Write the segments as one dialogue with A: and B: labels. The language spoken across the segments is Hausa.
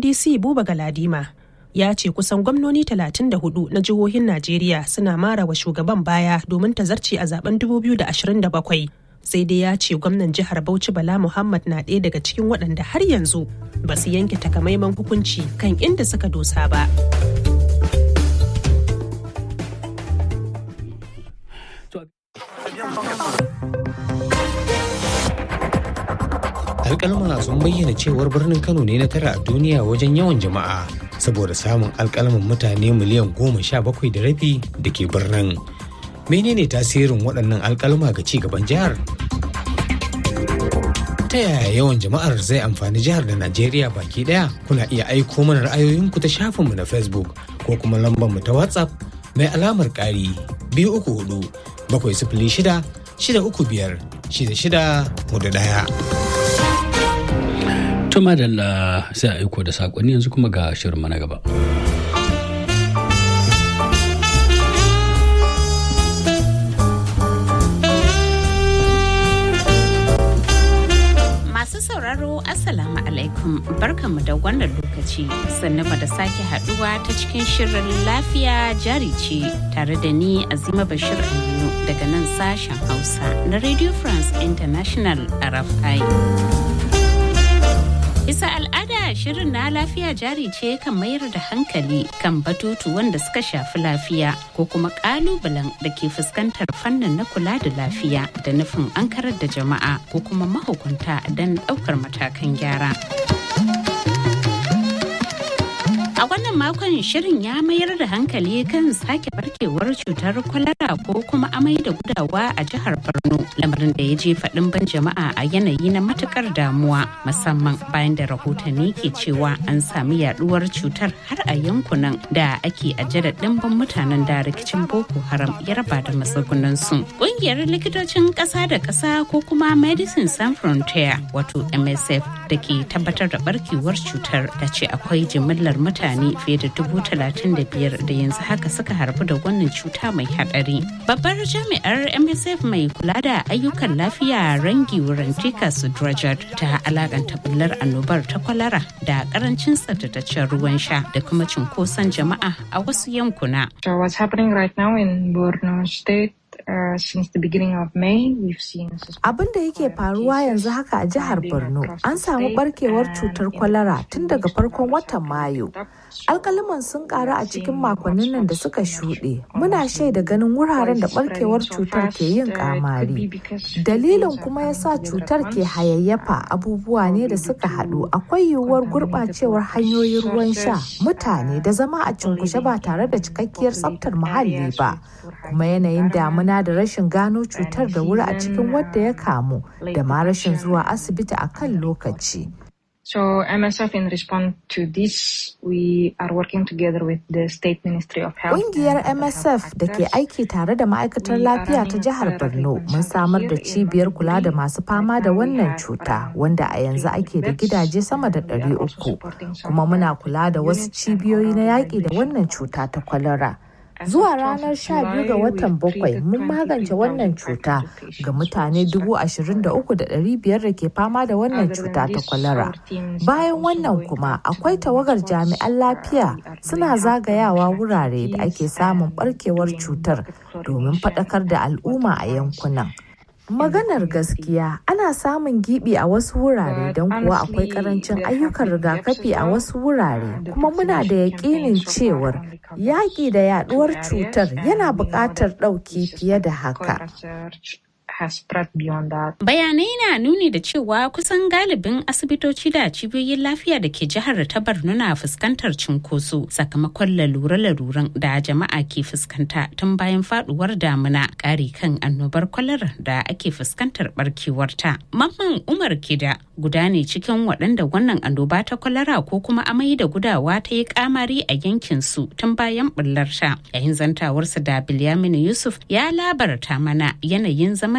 A: ndc buba galadima ya ce kusan gwamnoni 34 na jihohin najeriya suna mara wa shugaban baya domin ta zarce a zaben 2027 sai dai ya ce gwamnan jihar bauchi bala muhammad na ɗaya daga cikin waɗanda har yanzu ba su yanke takamaiman hukunci kan inda suka dosa ba
B: alkalma sun bayyana cewar birnin kano ne na tara a duniya wajen yawan jama'a saboda samun alkalman mutane miliyan goma sha bakwai da rabi da ke birnin menene tasirin waɗannan alkalma ga ci gaban jihar ta yaya yawan jama'ar zai amfani jihar da najeriya baki daya kuna iya aiko mana ra'ayoyinku ta shafinmu na facebook ko kuma lambar mu ta whatsapp mai alamar ƙari biyu uku hudu bakwai sifili shida shida uku biyar shida shida hudu ɗaya.
C: Tuma da sai a aiko da saƙonni yanzu kuma ga shirin na gaba.
D: Masu sauraro Assalamu alaikum barkanmu da wannan lokaci sannan da sake haduwa ta cikin shirin lafiya jari ce tare da ni Azima Bashir Aminu daga nan sashen Hausa na Radio France International RFI. Bisa al'ada shirin na lafiya jari ce kan mayar da hankali kan batutu wanda suka shafi lafiya ko kuma kalubalen da ke fuskantar fannin na kula da lafiya da nufin an karar da jama'a ko kuma mahukunta don ɗaukar matakan gyara. A wannan makon shirin ya mayar da hankali kan sake barkewar cutar kwalara ko kuma amai da gudawa a jihar Borno lamarin da ya je faɗin ban jama'a a yanayi na matukar damuwa musamman bayan da rahotanni ke cewa an sami yaduwar cutar har a yankunan da ake ajada ɗimbin mutanen da rikicin Boko Haram ya raba da matsugunansu. Ƙungiyar likitocin ƙasa da ƙasa ko kuma Medicine Sans Frontier wato MSF da ke tabbatar da barkewar cutar ta ce akwai jimillar mutane mutane fiye da dubu talatin da biyar da yanzu haka suka harbu da wannan cuta mai hadari. Babbar jami'ar MSF mai kula da ayyukan lafiya rangi Rantika Sudrajad ta alakanta bullar annobar ta kwalara da karancin tsaftataccen ruwan sha da kuma cunkoson jama'a a wasu yankuna.
E: So what's happening right now in Borno State Uh, since the beginning of May, we've seen
F: Abin da yake faruwa yanzu haka a jihar Borno, an samu barkewar cutar kwalara tun daga farkon watan Mayu. Alkaliman sun karu a cikin makonnin nan da suka shuɗe. Muna shaida ganin wuraren da barkewar cutar ke yin kamari. Dalilin kuma ya sa cutar ke hayayyafa abubuwa ne da suka haɗu. Akwai yiwuwar gurɓacewar hanyoyin ruwan sha, mutane da zama a cunkushe ba tare da cikakkiyar tsaftar muhalli ba. Kuma yanayin damuna da rashin gano cutar da wuri a cikin wadda ya kamu da ma rashin zuwa asibiti a kan lokaci.
E: So MSF in response to this, we are working together with the State Ministry of Health.
F: Ƙungiyar MSF da ke aiki tare da ma'aikatar lafiya ta jihar Borno mun samar da cibiyar kula da masu fama da wannan cuta wanda a yanzu ake da gidaje sama da ɗari uku kuma muna kula da wasu cibiyoyi na yaƙi da wannan cuta ta kwalara. Zuwa ranar 12 ga watan bakwai mun magance wannan cuta ga mutane 23,500 da ke fama da wannan cuta ta kwalara. Bayan wannan kuma akwai tawagar jami'an lafiya suna zagayawa wurare da ake samun barkewar cutar domin faɗakar da al'umma a yankunan. Maganar gaskiya ana samun gibi a wasu wurare don kuwa akwai karancin ayyukan rigakafi a wasu wurare kuma muna da yakinin cewar yaƙi da yaduwar cutar yana buƙatar ɗauki fiye da haka.
E: has spread beyond that.
D: Bayanai na nuni da cewa kusan galibin asibitoci da cibiyoyin lafiya da ke jihar ta Borno na fuskantar cunkoso sakamakon lalure-laluren da jama'a ke fuskanta tun bayan faduwar damuna ƙari kan annobar kwalara da ake fuskantar barkewarta. Mamman Umar Kida guda ne cikin waɗanda wannan annoba ta kwalara ko kuma amai da gudawa ta yi kamari a yankin su tun bayan bullarta. Yayin zantawarsa da Bilyaminu Yusuf ya labarta mana yanayin zaman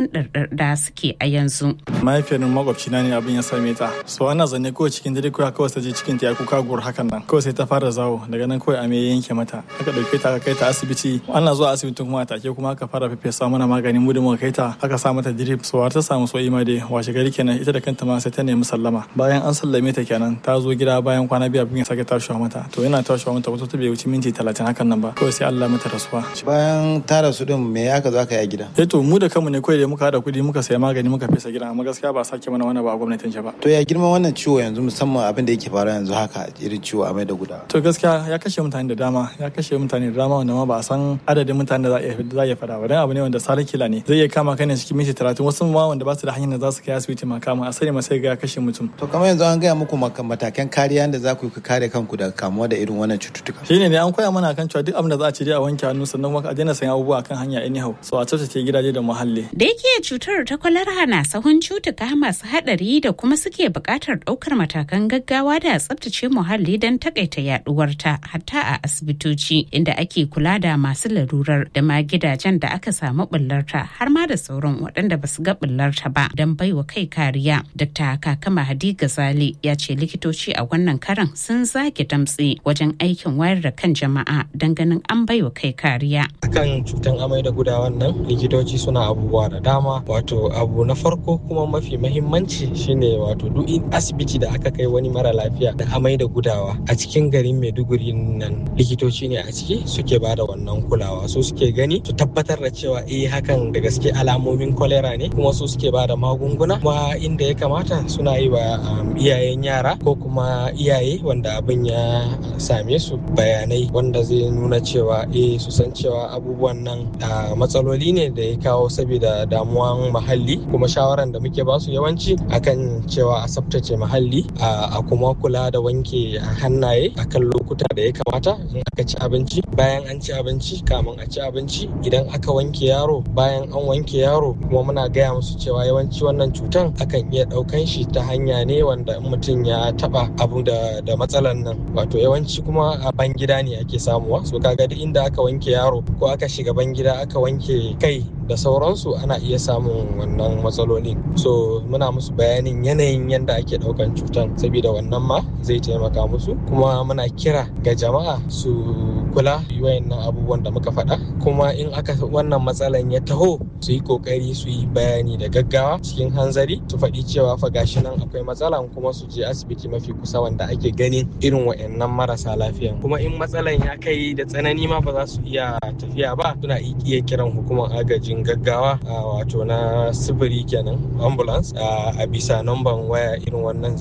D: zaman ɗarɗar da suke a yanzu.
G: mahaifiyar makwabci na ne abin ya same ta so ana zanne kawai cikin dare kawai kawai ta je cikin ta ya kuka gur hakan nan kawai sai ta fara zawo daga nan kawai ame ya yanke mata aka dauke ta aka kai ta asibiti ana zuwa asibitin kuma a take kuma aka fara fefesa mana magani mu da muka kai ta aka sa mata drip so har ta samu so ima dai washe gari kenan ita da kanta ma sai ta nemi sallama bayan an sallame ta kenan ta zo gida bayan kwana biyu abin ya sake tashiwa mata to yana tashiwa mata wata ta bai wuce minti talatin hakan nan ba kawai sai Allah mata rasuwa
H: bayan tara su din me aka zo aka yi a gida
G: eh to mu da kanmu ne kawai da muka hada kudi muka saya magani muka fesa gidan amma gaskiya ba sake mana wani ba a gwamnatin ba
H: to ya girman wannan ciwo yanzu musamman abin da yake faruwa yanzu haka irin ciwo a mai da gudawa
G: to gaskiya ya kashe mutane da dama ya kashe mutane da dama wanda ma ba a san adadin mutane da za a iya fada ba dan abu ne wanda sarar kila ne zai iya kama kai ne cikin minti talatin wasu ma wanda ba su da hanyar da za su kai asibiti ma kama a sani ma sai ga ya kashe mutum
H: to kamar yanzu an gaya muku matakan kariya da za ku yi kare kanku daga kamuwa da irin wannan cututtuka
G: shine ne an koya mana kan cewa duk abin da za a ci dai a wanke hannu sannan kuma a daina sanya abubuwa kan hanya anyhow so a tsaftace gidaje da muhalli
D: da yake cutar ta kwalara na sahun cutuka masu hadari da kuma suke buƙatar ɗaukar matakan gaggawa da tsaftace muhalli don takaita yaduwarta hatta a asibitoci inda ake kula da masu larurar da ma gidajen da aka samu bullarta har ma da sauran waɗanda ba su ga bullarta ba don baiwa kai kariya dr kakama hadi gazali ya ce likitoci a wannan karan sun zage damtse wajen aikin wayar da kan jama'a don ganin an baiwa kai kariya
I: akan cutan amai da gudawan nan likitoci suna abubuwa da dama wato abu na farko kuma mafi mahimmanci shine wato duk asibiti da aka kai wani mara lafiya da amai da gudawa a cikin garin maiduguri nan likitoci ne a ciki suke ba da wannan kulawa su suke gani su tabbatar da cewa eh hakan da gaske alamomin kwalera ne kuma su suke ba da magunguna kuma inda ya kamata suna yi wa iyayen yara ko kuma iyaye wanda abin ya same su bayanai wanda zai nuna cewa eh su san cewa abubuwan nan matsaloli ne da ya kawo saboda damuwan muhalli kuma shawaran da muke basu yawanci akan cewa a tsaftace muhalli a kuma kula da wanke hannaye akan lokuta da ya kamata in aka ci abinci bayan an ci abinci kamun a ci abinci idan aka wanke yaro bayan an wanke yaro kuma muna gaya musu cewa yawanci wannan cutan akan iya ɗaukan shi ta hanya ne wanda in mutum ya taba abu da da matsalan nan wato yawanci kuma a ban gida ne ake samuwa so kaga duk inda aka wanke yaro ko aka shiga ban gida aka wanke kai da sauransu ana iya samun wannan matsaloli so muna musu bayanin yanayin yadda ake daukan cutan saboda wannan ma zai taimaka musu kuma muna kira ga jama'a su kula wayannan abubuwan da muka faɗa kuma in aka wannan matsalan ya taho su yi kokari su yi bayani da gaggawa cikin hanzari su faɗi cewa fa gashi nan akwai matsalan kuma su je asibiti mafi kusa wanda ake ganin irin wayannan marasa lafiya kuma in matsalan ya kai da tsanani ma ba za su iya tafiya ba suna iya kiran hukumar agajin gaggawa wato na sifiri kenan ambulance a bisa namban waya irin wannan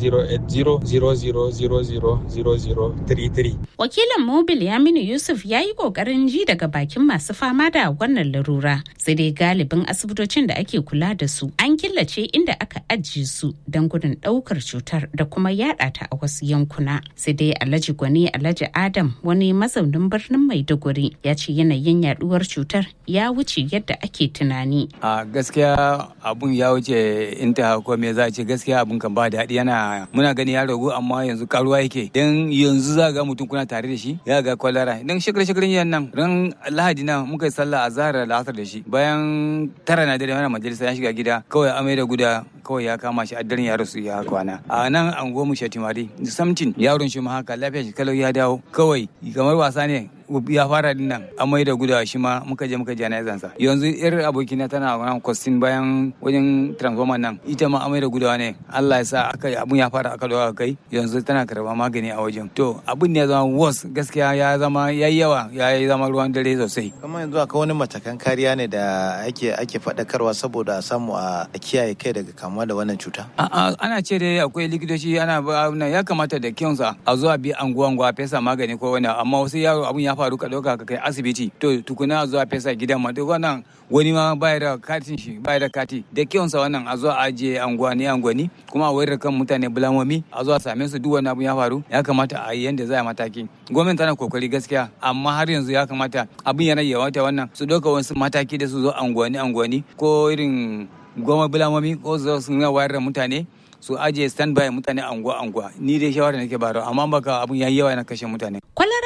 I: 08000000033
D: wakilin mobil yaminu yusuf ya yi kokarin ji daga bakin masu fama da wannan larura sai dai galibin asibitocin da ake kula da su an killace inda aka ajiye su don gudun daukar cutar da kuma yada ta a wasu yankuna sai dai alhaji gwani alhaji adam wani mazaunin birnin maiduguri ya ce yanayin yaduwar cutar ya wuce yadda ake tunani
J: a gaskiya abun ya wuce inta ko me za a ce gaskiya abun kan ba daɗi yana muna gani ya ragu amma yanzu karuwa yake dan yanzu za ga mutum kuna tare da shi ya ga kwalara dan shekar shekarin yan nan ran lahadi nan muka yi sallah a zahar da da shi bayan tara na dare mana majalisa ya shiga gida kawai amai da guda kawai ya kama shi a daren ya rasu ya kwana a nan an goma shatimari samtin yaron shi ma haka lafiya shi kalau ya dawo kawai kamar wasa ne ya fara din nan amai da gudawa shi ma muka je muka jana'izan sa yanzu yar abokina tana wannan kwastin bayan wajen transformer nan ita ma amai da gudawa ne Allah ya sa aka abun ya fara aka dawo kai yanzu tana karba magani a wajen to abun ne ya zama worse gaskiya ya zama yayi yawa ya zama ruwan dare sosai
H: kamar yanzu akwai wani matakan kariya ne da ake ake faɗakarwa saboda a samu a kiyaye kai daga kamuwa da wannan cuta
J: ana ce dai akwai likitoci ana ya kamata da kyansa a zuwa bi anguwa anguwa fesa magani ko wani amma wasu yaro abun ya faru ka ɗauka ka kai asibiti to tukuna zuwa fesa gidan ma duk wannan wani ma baya da katin shi baya da kati da kyawunsa wannan a zuwa ajiye anguwani anguwani kuma a wayar kan mutane bulamomi a zuwa same su duk wani abu ya faru ya kamata a yi yanda za a mataki gwamnati tana kokari gaskiya amma har yanzu ya kamata abin yana yawata wannan su ɗauka wasu mataki da su zo anguwani anguwani ko irin goma bulamomi ko su su wayar da mutane su ajiye standby mutane anguwa anguwa ni dai shawara nake bayarwa amma baka abun yayi yawa yana kashe mutane
D: kwalara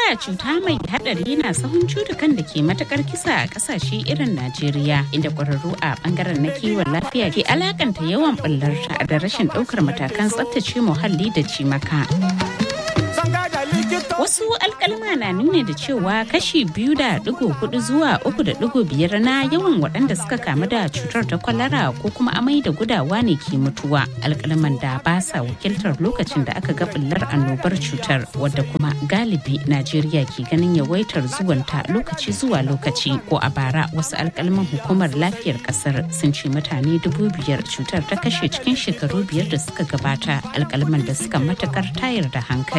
D: kwalara cuta mai hadari na sahun cutukan da ke matakar kisa a kasashe irin Najeriya inda kwararru a bangaren na kiwon lafiya ke alakanta yawan bullarta da rashin daukar matakan tsaftace muhalli da cimaka. Wasu alkalma na nuna da cewa kashi biyu da digo hudu zuwa uku da digo biyar na yawan waɗanda suka kamu da cutar ta kwalara ko kuma amai da gudawa ne ke mutuwa. Alkalman da ba sa wakiltar lokacin da aka ga bullar annobar cutar wadda kuma galibi Najeriya ke ganin yawaitar zuwanta lokaci zuwa lokaci ko a bara wasu alkalman hukumar lafiyar kasar sun ce mutane dubu biyar cutar ta kashe cikin shekaru biyar da suka gabata alkalman da suka matakar tayar da hankali.